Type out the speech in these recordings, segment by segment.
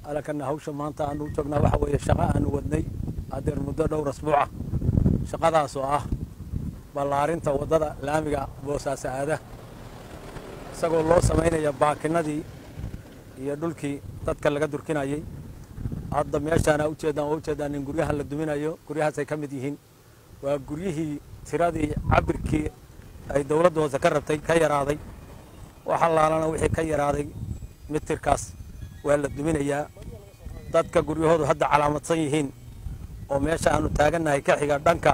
alakana hawsha maanta aanu joognaa waxa weeye shaqo aanu wadnay adeer muddo dhowr asbuuc ah shaqadaas oo ah ballaarinta waddada laamiga boosaaso aada isagoo loo samaynaya baakinadii iyo dhulkii dadka laga durkinayay hadda meeshaana ujeedaan waa ujeedaan in guryaha la duminayo guryahaasay ka mid yihiin waa guryihii tiradii cabirkii ay dowladda hoose ka rabtay ka yaraaday wax allaalana wixii ka yaraaday mitirkaas waa la duminayaa dadka guryahoodu hadda calaamadsan yihiin oo meesha aanu taagannahay ka xiga dhanka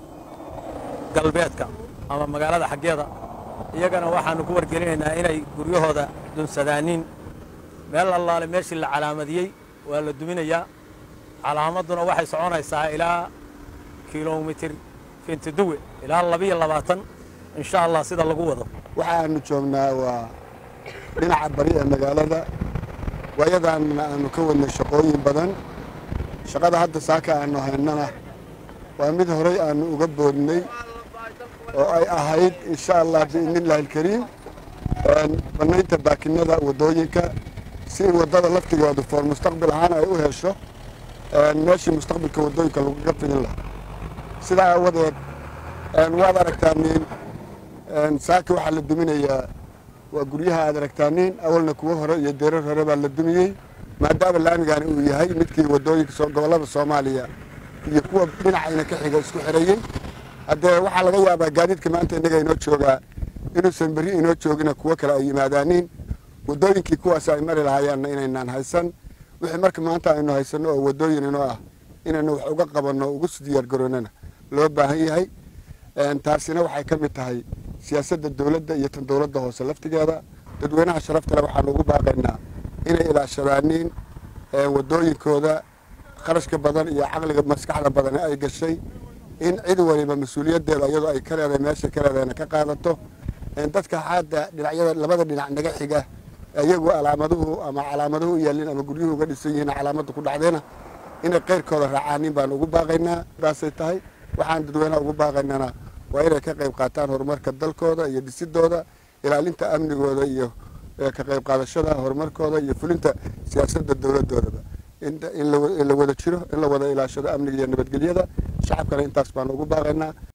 galbeedka ama magaalada xaggeeda iyagana waxaanu ku wargelinaynaa inay guryahooda dunsadaaniin meel allaale meeshii la calaamadiyey waa la duminayaa calaamadduna waxay soconaysaa ilaa kilomitir fintiduwe ilaa labiyo labaatan insha allah sida lagu wado waxaanu joognaa waa dhinaca bari ee magaalada waayadaanna aanu ka wadnay shaqooyin badan shaqada hadda saaka aanu haynana waa mid horay aanu uga boodnay oo ay ahayd insha allah biidniillaahi alkariim bannaynta baakinada waddooyinka si waddada laftigoodu foor mustaqbil ahaan ay u hesho meeshii mustaqbilka waddooyinka laguga fidin lahaa sidaa aawadeed waad aragtaaniin saaka waxaa la duminayaa waa guryaha aad aragtaaniin awalna kuwo hore iyo deerar hore baa la dumiyey maadaama laamigaani uu yahay midkii waddooyinka gobollada soomaaliya iyo kuwa dhinacayna ka xiga isku xirayey haddee waxaa laga yaabaa gaadiidka maanta innaga inoo joogaa inuusan berri inoo joogina kuwo kale ay yimaadaaniin waddooyinkii kuwaas ay mari lahaayaanna inaynaan haysan wixii marka maanta aynu haysanno oo waddooyin inoo ah inaynu wax uga qabanno ugu diyaargaroonana loo baahan yahay taasina waxay ka mid tahay siyaasadda dowladda iyo tan dowladda hoose laftigeeda dadweynaha sharaftale waxaanu ugu baaqaynaa inay ilaashadaaniin waddooyinkooda kharashka badan iyo caqliga maskaxda badan ay gashay in cid waliba mas-uuliyaddeeda iyadoo ay ka leedahay meesha ka leedahayna ka qaadato dadka hadda dhinacyada labada dhinac naga xiga iyagu alaamaduhu ama calaamaduhu u yaalin ama guryuhu uga dhisan yihiin calaamadda ku dhacdeena inay keyrkooda raacaanin baan ugu baaqaynaa baasay tahay waxaan dadweynaha ugu baaqaynana waa inay ka qayb qaataan horumarka dalkooda iyo dhisidooda ilaalinta amnigooda iyo ka qayb qaadashada horumarkooda iyo fulinta siyaasadda dowladdoodaba in la wada jiro in la wada ilaashado amniga iyo nabadgelyada shacabkana intaas baan ugu baaqaynaa